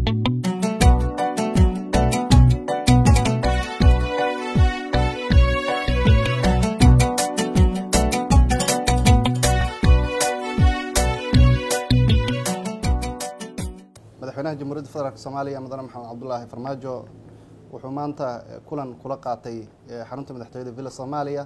madaxweynaha jamhuuriyadda federaalk soomaaliya mudane maxamed cabdulaahi farmaajo wuxuu maanta kulan kula qaatay xarunta madaxtooyada villa soomaaliya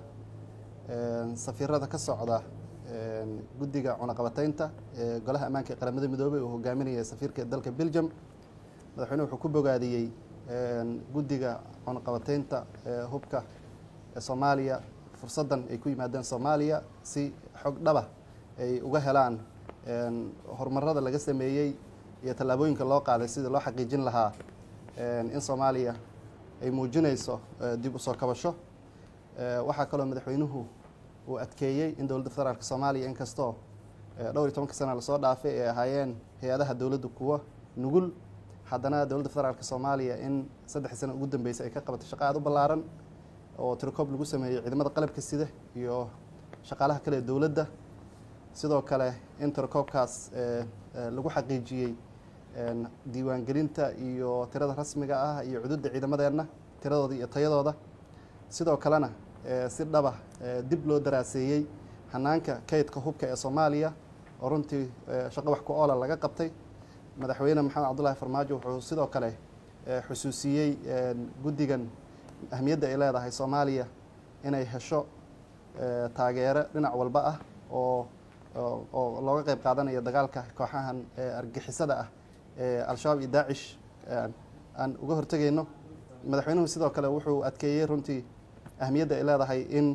safiirada ka socda guddiga cunaqabateynta ee golaha ammaanka ee qaramada midoobey uu hogaaminaya safiirka dalka belgium madaxweyne wuxuu ku bogaadiyey guddiga cunaqabateynta ee hubka ee soomaaliya fursaddan ay ku yimaadeen soomaaliya si xog dhaba ay uga helaan horumarada laga sameeyey iyo tallaabooyinka loo qaaday sidii loo xaqiijin lahaa in soomaaliya ay muujinayso dib u soo kabasho waxaa kaloo madaxweynuhu uu adkeeyey in dowladda federaalk soomaaliya inkastoo dhowr iyo tobanka sana lasoo dhaafay ay ahaayeen hay-adaha dowladda kuwo nugul haddana dowladda federaalk soomaaliya in saddexdii sana ugu dambeysay ay ka qabatay shaqo aada u ballaaran oo tirokoob lagu sameeyey ciidamada qalabka sida iyo shaqaalaha kale ee dowladda sidoo kale in tirakoobkaas lagu xaqiijiyey diiwaangelinta iyo tirada rasmiga ah iyo cududda ciidamadeenna tiradooda iyo tayadooda sidoo kalena si dhaba dib loo daraaseeyey hanaanka kaydka hubka ee soomaaliya oo runtii shaqo wax ku oola laga qabtay madaxweyne maxamed cabdulaahi farmaajo wuxuu sidoo kale xusuusiyey guddigan ahmiyadda ay leedahay soomaaliya inay hesho taageero dhinac walba ah oo oo looga qeyb qaadanayo dagaalka kooxahan argixisada ah ee al-shabaab iyo daacish aan uga hortegayno madaxweynuhu sidoo kale wuxuu adkeeyey runtii ahmiyadda ay leedahay in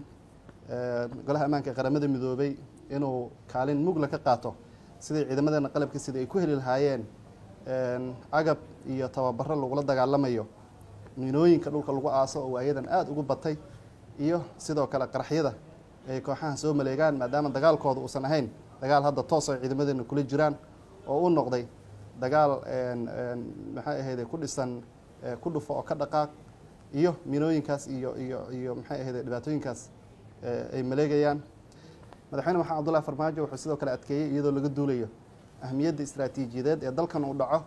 golaha ammaanka ee qaramada midoobay inuu kaalin mugla ka qaato sidai ciidamadeena qalabka sida ay ku heli lahaayeen agab iyo tababaro lagula dagaalamayo miinooyinka dhulka lagu aaso oo waayadan aada ugu batay iyo sidoo kale qaraxyada ay kooxahan soo maleegaan maadaama dagaalkooda uusan ahayn dagaal hadda toos ay ciidamadeena kula jiraan oo u noqday dagaal maxay ahayde ku dhisan ku dhufo oo ka dhaqaaq iyo miinooyinkaas iyo iyo iyo maxay ahayde dhibaatooyinkaas ay maleegayaan madaxweyne maxamed cabdullahi farmaajo wuxuu sidoo kale adkeeyey iyadoo laga duulayo ahmiyadda istaraatiijiyadeed ee dalkan uu dhaco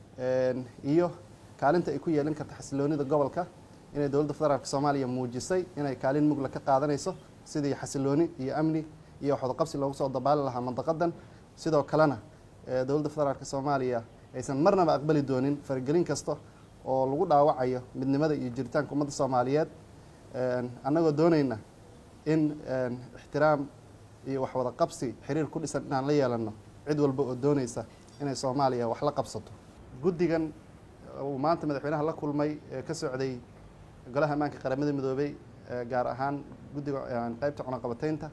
iyo kaalinta ay ku yeelin karta xasiloonida gobolka inay dowladda federaalk soomaaliya muujisay inay kaalin mugla ka qaadanayso sidii xasilooni iyo amni iyo waxwadaqabsi loogu soo dabaali lahaa mandaqadan sidoo kalena dowladda federaalk soomaaliya aysan marnaba aqbali doonin faragelin kasta oo lagu dhaawacayo midnimada iyo jiritaanka ummadda soomaaliyeed annagoo doonayna in ixtiraam iyo waxwada qabsi xiriir ku dhisan inaan la yeelano cid walba oo doonaysa inay soomaaliya wax la qabsato guddigan uu maanta madaxweynaha la kulmay ee ka socday golaha ammaanka qaramada midoobey gaar ahaan guddiga qeybta cunaqabateynta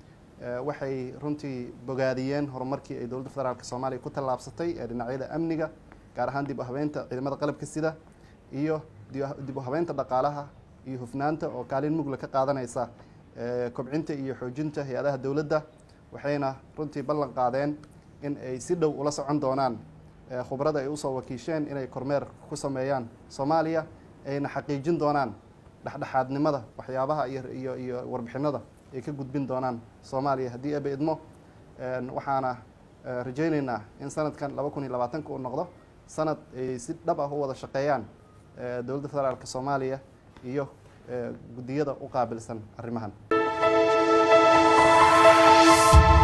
waxay runtii bogaadiyeen horumarkii ay dowladda federaalk soomaaliya ku tallaabsatay ee dhinacyada amniga gaar ahaan dib u habeynta ciidamada qalabka sida iyo dib u habeynta dhaqaalaha iyo hufnaanta oo kaalin mugla ka qaadanaysa kobcinta iyo xoojinta hay-adaha dowladda waxayna runtii ballan qaadeen in ay si dhow ula socon doonaan khubrada ay usoo wakiisheen inay kormeer ku sameeyaan soomaaliya ayna xaqiijin doonaan dhexdhexaadnimada waxyaabaha iyo iyo warbixinada ay ka gudbin doonaan soomaaliya haddii aba idmo waxaana rajayneynaa in sanadkan laba kun iyo labaatanka uu noqdo sanad ay si dhab ah u wada shaqeeyaan dowladda federaalk soomaaliya iyo guddiyada u qaabilsan arrimahan